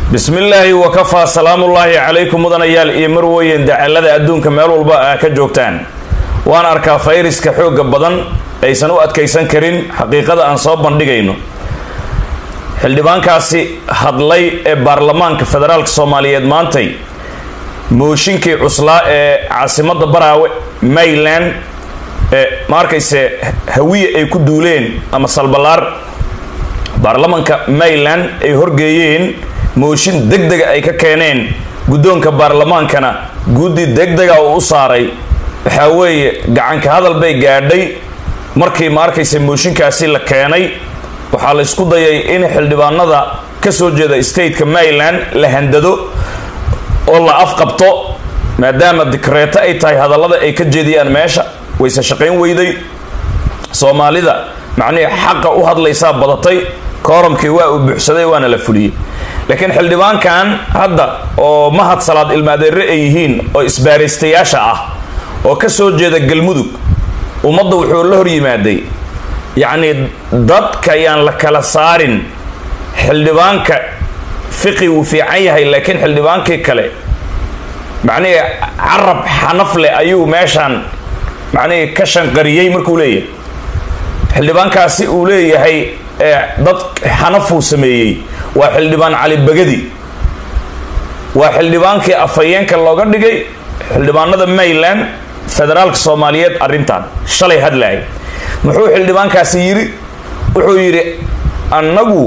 bismi illaahi wakafaa salaamullaahi calaykum mudanayaal iyo marweyn dacalada adduunka meel walba aa ka joogtaan waan arkaa fayraska xoogga badan aysan u adkaysan karin xaqiiqada aan soo bandhigayno xildhibaankaasi hadlay ee baarlamaanka federaalka soomaaliyeed maantay mooshinkii cuslaa ee caasimadda baraawe mayland ee ma arkayse hawiye ay ku duuleen ama salbalaar baarlamanka mayland ay horgeeyeen mooshin deg dega ay ka keeneen guddoonka baarlamaankana guddi deg dega uu u saaray waxaa weeye gacanka hadal bay gaadhay markii ma arkaysa mooshinkaasi la keenay waxaa la isku dayay in xildhibaanada ka soo jeeda stateka mayland la handado oo la afqabto maadaama dikreeto ay tahay hadallada ay ka jeediyaan meesha wayse shaqayn weyday soomaalida macnihii xaqa u hadlaysaa badatay kooramkii waa uu buuxsaday waana la fuliyey laakiin xildhibaankan hadda oo mahad salaad ilmaadeere ay yihiin oo isbaaraystayaasha ah oo ka soo jeeda galmudug ummadda wuxuu la hor yimaaday yacnii dadka yaan la kala saarin xildhibaanka fiqi wuu fiican yahay laakiin xildhibaankii kale macnihii carab xanaf leh ayuu meeshaan macnihii ka shanqariyey markuu leeyahay xildhibaankaasi uu leeyahay dad xanafuu sameeyey waa xildhibaan cali bagadi waa xildhibaankii afhayeenka looga dhigay xildhibaanada mayland federaalka soomaaliyeed arrintan shalay hadlaay muxuu xildhibaankaasi yidhi wuxuu yidhi annagu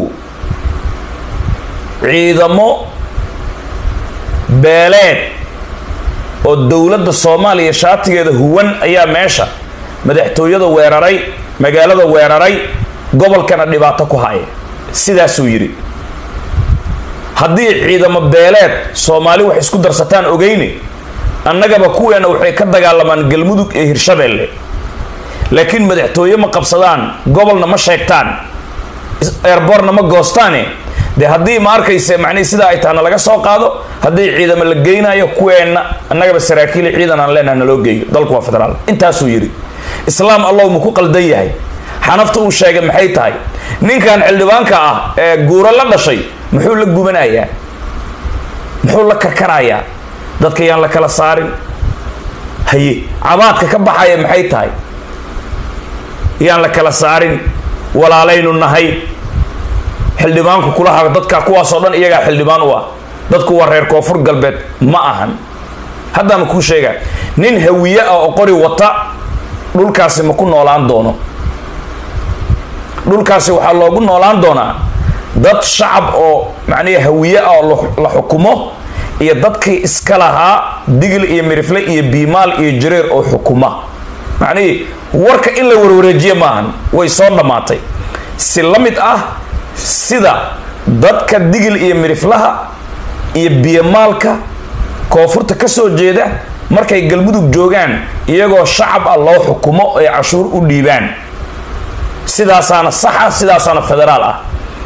ciidamo beeleed oo dowladda soomaaliya shaatigeeda huwan ayaa meesha madaxtooyada weeraray magaalada weeraray gobolkana dhibaato ku haya sidaasuu yidhi haddii ciidamo beeleed soomaali wax isku darsataan ogeyne annagaba kuweena waxay ka dagaalamaan galmudug iyo hirshabeelle laakiin madaxtooye ma qabsadaan gobolna ma sheegtaan eerborna ma goostaane dee haddii ma arkayse macnihi sidaa ay tahana laga soo qaado haddii ciidamo la geynayo kuweenna annagaba saraakiili ciidan aan leenaha naloo geeyo dalku waa federaal intaasuu yidhi islaam allow ma ku qaldan yahay xanafta uu sheegay maxay tahay ninkan xildhibaanka ah ee guuro la dhashay muxuu la gubanayaa muxuu la karkarayaa dadka yaan la kala saarin haye cabaadka ka baxaya maxay tahay yaan la kala saarin walaalaynu nahay xildhibaanku kulaha dadka kuwaasoo dhan iyagaa xildhibaan u ah dadku waa reer koonfur galbeed ma ahan haddaama kuu sheegaa nin hawiye ah oo qori wata dhulkaasi ma ku noolaan doono dhulkaasi waxaa loogu noolaan doonaa dad shacab oo macnihi hawiye ah oo la xukumo iyo dadkii iska lahaa digil iyo mirifle iyo biimaal iyo jareer oo xukuma macnihii warka in la warwareejiye maahan way soo dhammaatay si la mid ah sida dadka digil iyo miriflaha iyo biyomaalka koonfurta ka soo jeeda markay galmudug joogaan iyagoo shacab ah loo xukumo ay cashuur u dhiibaan sidaasaana saxa sidaasaana federaal ah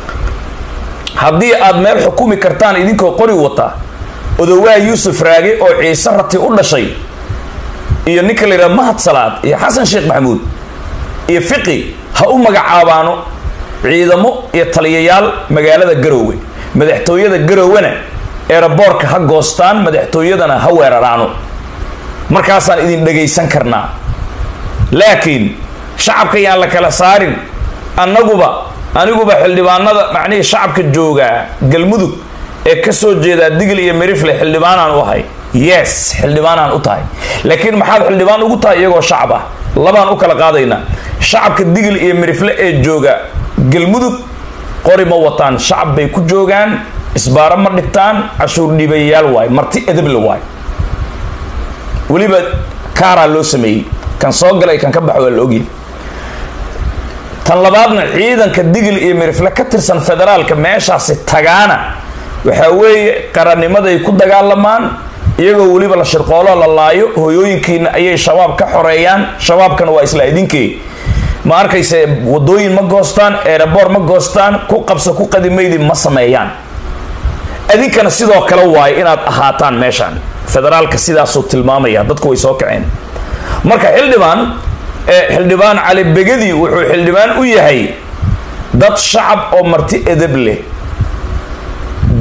haddii aad meel xukumi kartaan idinkoo qori wata odowaa yuusuf raage oo ciise rati u dhashay iyo ninka la yidhaha mahad salaad iyo xasan sheekh maxamuud iyo fiqi ha u magacaabaano ciidamo iyo taliyayaal magaalada garoowe madaxtooyada garoowena eeraboorka ha goostaan madaxtooyadana ha weeraraano markaasaan idin dhagaysan karnaa laakiin shacabka yaan la kala saarin annaguba aniguba xildhibaanada macnihii shacabka joogaa galmudug ee ka soo jeedaa digil iyo mirifle xildhibaanaan u ahay yes xildhibaanaan u tahay laakiin maxaad xildhibaan ugu tahay iyagoo shacab ah labaan u kala qaadaynaa shacabka digil iyo mirifle ee jooga galmudug qori ma wataan shacab bay ku joogaan isbaaro ma dhigtaan cashuur dhiibayayaal waay marti edable waay weliba kaaraa loo sameeyey kan soo galay kan ka bax waa la ogyahay tan labaadna ciidanka digil iyo mirifle ka tirsan federaalka meeshaasi tagaana waxaa weeye qarannimaday ku dagaalamaan iyagoo weliba la shirqoolo la laayo hooyooyinkiina ayay shabaab ka xoreeyaan shabaabkana waa isla idinkee ma arkayse wadooyin ma goostaan eeraboor ma goostaan ku qabso ku qadimaydi ma sameeyaan idinkana sidoo kale waayo inaad ahaataan meeshaan federaalka sidaasuu tilmaamaya dadku way soo kaceen marka xildhibaan xildhibaan cali begadi wuxuu xildhibaan u yahay dad shacab oo marti edab leh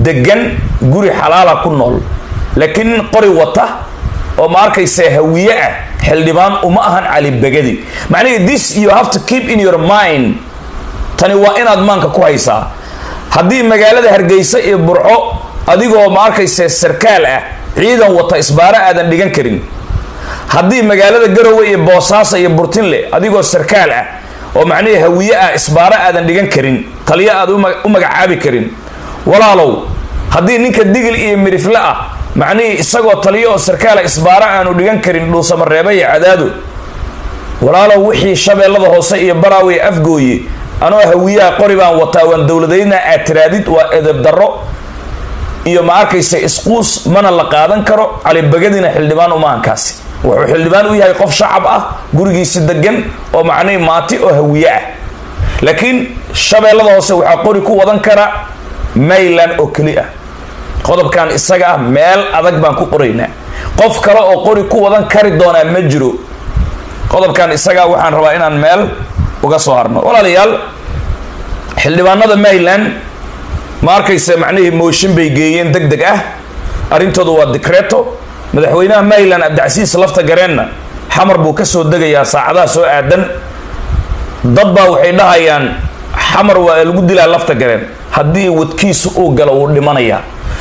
degan guri xalaala ku nool laakiin nin qori wata oo ma arkaysa hawiye ah xildhibaan uma ahan cali begadi macnihii this you have to keep in your mind tani waa inaad maanka ku haysaa haddii magaalada hargeysa iyo burco adigoo ma arkaysa sarkaal ah ciidan wata isbaaro aadan dhigan karin haddii magaalada garowe iyo boosaaso iyo burtinle adigoo sarkaal ah oo macnihii hawiye ah isbaaro aadan dhigan karin taliyo aad u magacaabi karin walaalow haddii ninka digil iyo midhifle ah macnihii isagoo taliyo oo sarkaala isbaaro aanu dhigan karin dhuusamareeba iyo cadaado walaalow wixii shabeellada hoose iyo baraawe afgooye anoo hawiyaha qori baan wataa waan dowladayna aad tiraadid waa edeb darro iyo ma arkaysa isquus mana la qaadan karo calibagadina xildhibaan umaankaasi wuxuu xildhibaan u yahay qof shacab ah gurigiisi degan oo macnihii maati oo hawiye ah laakiin shabeellada hoose waxaa qori ku wadan kara mayland oo keli ah qodobkan isaga ah meel adag baan ku qoraynaa qof kale oo qori ku wadan kari doonaa ma jiro qodobkan isagaa waxaan rabaa inaan meel uga soo harno walaalayaal xildhibaanada mayland ma arkaysa macnihii mooshin bay geeyeen deg deg ah arrintooda waa dicreto madaxweynaha mayland abdicasiis lafta gareenna xamar buu ka soo degayaa saacadaha soo aadan dad baa waxay dhahayaan xamar waa lagu dilaa lafta gareen haddii wadkiisu uu galo wuu dhimanayaa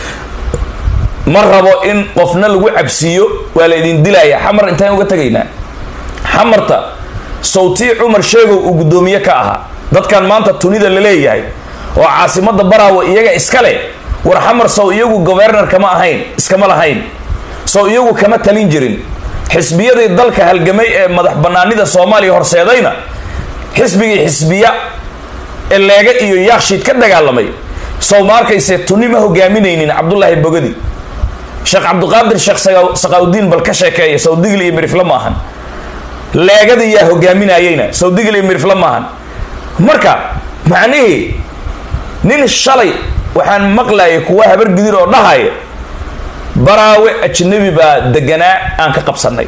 ma rabo in qofna lagu cabsiiyo waa la idin dilaya xamar intaan uga tegaynaa xamarta sawtii cumar sheegow uu guddoomiye ka ahaa dadkan maanta tunida la leeyahay oo caasimada baraawo iyaga iska leh war xamar sow iyagu governar kama ahayn iskama lahayn sow iyagu kama talin jirin xisbiyadii dalka halgamay ee madax banaanida soomaaliya horseedayna xisbigii xisbiya ee leega iyo yaakshiid ka dagaalamay sow ma arkayse tuni ma hogaaminaynin cabdulaahi bogadi sheekh cabdiqaadir sheekh saqaawdiin bal ka sheekeeya sawdigil iyo mirifle ma ahan leegada yaa hogaaminayeyna sawdigil iyo mirifle ma ahan marka macnihii nin shalay waxaan maqlayay kuwa habar gidir oo dhahaya baraawe ajnabi baa deganaa aan ka qabsanay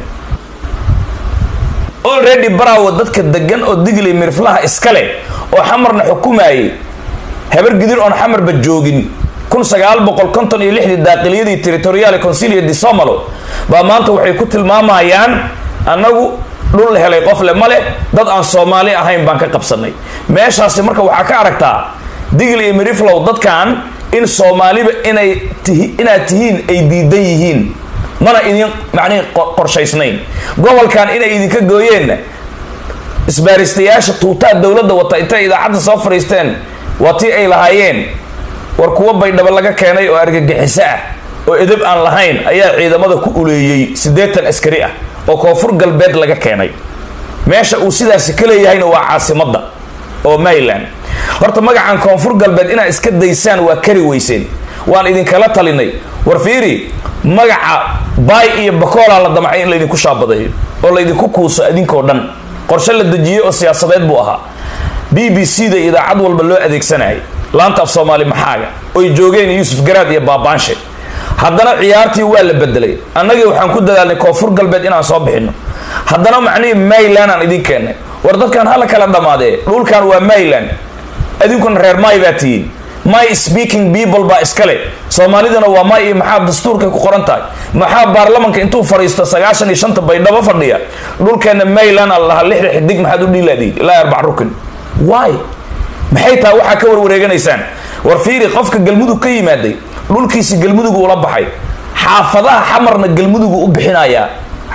already baraawe dadka degan oo digli miriflaha iska leh oo xamarna xukumayay habar gidir oon xamarba joogin kun sagaal boqol konton iyo lixdii daaqiliyadii territorial consilia di somalo baa maanta waxay ku tilmaamayaan annagu dhul helay qof le ma leh dad aan soomaali ahayn baan ka qabsanay meeshaasi marka waxaa ka aragtaa digl iyo miriflow dadkan in soomaaliba inay tihi inaad tihiin ay diidan yihiin mana idin macnihi qorshaysnayn gobolkan inay idinka gooyeenna isbaaristayaasha tuutaa dowladda wata intay idaacadda soo fadhiisteen waa tii ay lahaayeen war kuwa baydhabo laga keenay oo argagixiso ah oo edab aan lahayn ayaa ciidamada ku uleeyey siddeetan askari ah oo koonfur galbeed laga keenay meesha uu sidaasi ka leeyahayna waa caasimadda oo mayland horta magacan koonfur galbeed inaad iska daysaan waa kari weyseen waan idinkala talinay war fiiri magaca baay iyo bakoolaa la damcay in laydinku shaabadeeyo oo laydinku kuuso idinkoo dhan qorshe la dejiyey oo siyaasadeed buu ahaa b b c da idaacad walba loo adeegsanayay laanta af soomaali maxaaga oy joogeen yuusuf garaad iyo baabaanshe haddana ciyaartii waa la bedelay annagii waxaan ku dadaalnay koonfur galbeed inaan soo bixino haddana macnihii mayland aan idin keennay war dadkan hala kala dhammaadee dhulkan waa mayland idinkuna reer may baa tihiin my speaking people baa iskale soomaaliduna waa may iyo maxaa dastuurkay ku qoran tahay maxaa baarlamanka intuu fadhiisto sagaashan iyo shanta baydhabo fadhiya dhulkeena mayland a lahaa lixda xidig maxaad u dhiilaadiin ilaa arbac rukin why maxay tahay waxaa ka warwareeganaysaan war fiiri qofka galmudug ka yimaaday dhulkiisi galmudugu ula baxay xaafadaha xamarna galmudugu u bixinayaa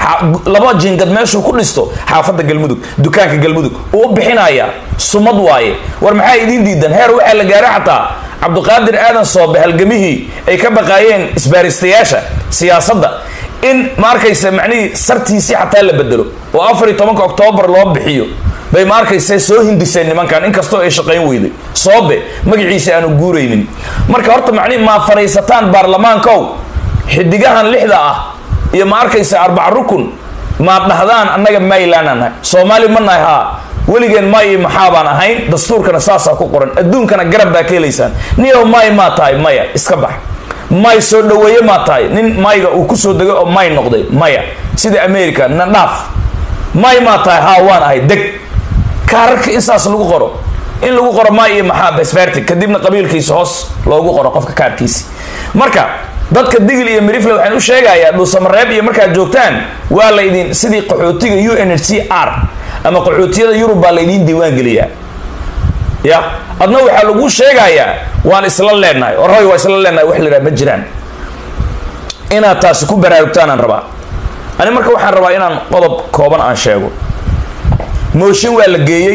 laba jingad meeshuu ku dhisto xaafadda galmudug dukaanka galmudug uu u bixinayaa sumad waaye war maxaa idiin diidan heer waxaa la gaaray xataa cabdiqaadir aadan soobe halgamihii ay ka baqaayeen isbaaristayaasha siyaasadda in ma arkaysa macnihii sartiisii xataa la bedelo oo afar iyo tobanka oktoobar loo bixiyo bay ma arkaysa soo hindiseen nimankan inkastoo ay shaqayn weyday soobe magaciisa aanu guuraynin marka horta macnihi maa fadhiisataan baarlamaankow xidigahan lixda ah iyo ma arkaysa arbac rukun maad dhahdaan annaga mayland aan nahay soomaali ma nahay haa weligeen may iyo maxaa baan ahayn dastuurkana saasaa ku qoran adduunkana garab baa ka helaysaan niyow may maa tahay maya iska bax may soo dhaweeye maa tahay nin mayga uu kusoo degay oo may noqday maya sida america na dhaaf may maa tahay haa waan ahay deg kaararka in saas lagu qoro in lagu qoro maa iyo maxaa besvertig kadibna qabiilkiisa hoos loogu qoro qofka kaarkiisi marka dadka digil iyo mirifle waxaan u sheegayaa dhuusamareeb iyo markaad joogtaan waa laydin sidii qaxootiga u n h c r ama qaxootiyada yurub baa laydiin diiwaan geliyaa ya adna waxaa lagu sheegayaa waan isla leenahay orhoy waa isla leenahay wax la ma jiraan inaad taasi ku baraarugtaanaan rabaa ani marka waxaan rabaa inaan qodob kooban aan sheego mooshin waa la geeyey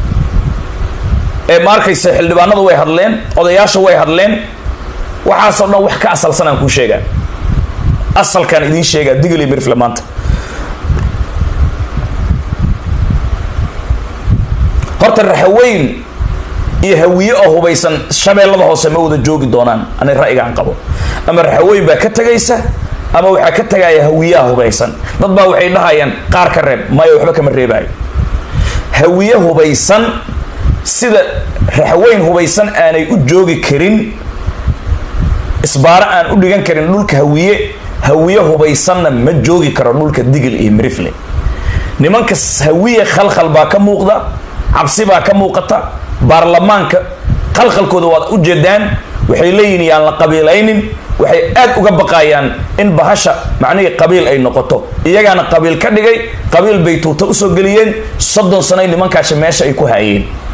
ee ma arkaysa xildhibaanadu way hadleen odayaasha way hadleen waxaasoo dhan wax ka asalsan aan kuu sheegaa asalkaan idiin sheegaa digil iyo mirifle maanta horta raxaweyn iyo hawiye oo hubaysan shabeellada hoose ma wada joogi doonaan ani ra'yigaan qabo ama raxaweyn baa ka tegaysa ama waxaa ka tagaya hawiyaha hubaysan dad baa waxay dhahayaan qaar ka reeb maya waxba kama reebaayo hawiye hubaysan sida raxaweyn hubaysan aanay u joogi karin isbaaro aan u dhigan karin dhulka hawiye hawiye hubaysanna ma joogi karo dhulka digil iyo mirifle nimanka hawiye khalkhal baa ka muuqda cabsi baa ka muuqata baarlamaanka khalkhalkooda waad u jeedaan waxay leeyihin yaan la qabiilaynin waxay aad uga baqayaan in bahasha macnihii qabiil ay noqoto iyagaana qabiil ka dhigay qabiil bay tuuta usoo geliyeen soddon sanoy nimankaasi meesha ay ku haayeen